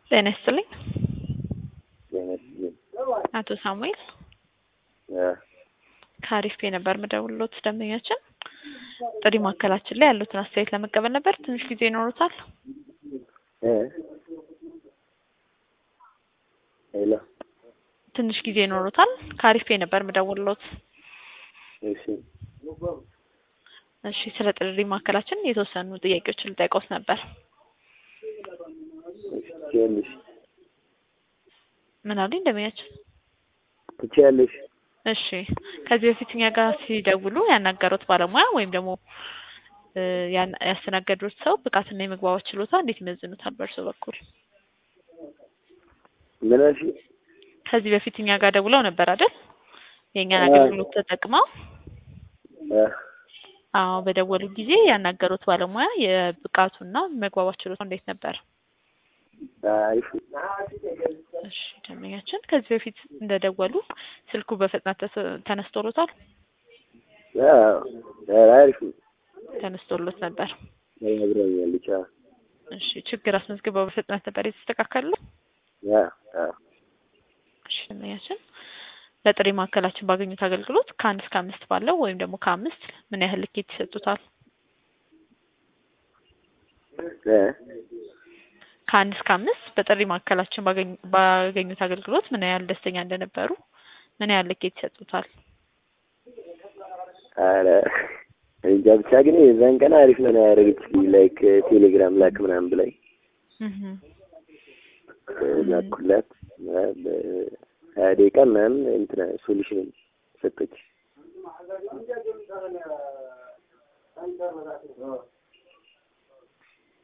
ጤና ይስጥልኝ ጤና ይስጥልኝ። አቶ ሳሙኤል አ ከአሪፍ ፔ ነበር ምደውልሎት ደንበኛችን ጥሪ ማዕከላችን ላይ ያሉትን አስተያየት ለመቀበል ነበር። ትንሽ ጊዜ ይኖሩታል? እ ሄሎ ትንሽ ጊዜ ይኖሩታል? ከአሪፍ ፔ ነበር ምደውልሎት። እሺ እሺ ስለ ጥሪ ማዕከላችን የተወሰኑ ጥያቄዎችን ልጠይቅዎት ነበር። እሺ ትችያለሽ ምን አሉኝ ደንበኛችን? ትችያለሽ። እሺ ከዚህ በፊት እኛ ጋር ሲደውሉ ያናገሩት ባለሙያ ወይም ደግሞ እ ያን- ያስተናገዱት ሰው ብቃትና የመግባባት ችሎታ እንዴት ይመዝኑታል በእርሶ በኩል? ምን አልሽኝ? ከዚህ በፊት እኛ ጋር ደውለው ነበር አይደል? የእኛን አዎ። አገልግሎት ተጠቅመው አ አዎ በደወሉ ጊዜ ያናገሩት ባለሙያ የብቃቱና መግባባት ችሎታ እንዴት ነበር? አሪፍ እሺ ደንበኛችን ከዚህ በፊት እንደደወሉ ስልኩ በፍጥነት ተስ- ተነስቶሎታል? አዎ ኧረ አሪፍ ነው። ተነስቶሎት ነበር። ነግረኛለች። አዎ እሺ ችግር አስመዝግበው በፍጥነት ነበር የተስተካከለው? አ አ እሺ ደንበኛችን በጥሪ ማዕከላችን ባገኙት አገልግሎት ከአንድ እስከ አምስት ባለው ወይም ደግሞ ከአምስት ምን ያህል ልኬት ይሰጡታል? እ ከአንድ እስከ አምስት በጥሪ ማዕከላችን ባገኙ- ባገኙት አገልግሎት ምን ያህል ደስተኛ እንደነበሩ ምን ያህል ልኬት ይሰጡታል? ኧረ እንጃ ብቻ ግን የዛን ቀን አሪፍ ነው ያደረገችልኝ። ላይክ ቴሌግራም ላክ ምናምን ብላኝ እህ ላኩላት እ በሀያ ደቂቃ ምናምን እንትን ሶሉሽን ሰጠች።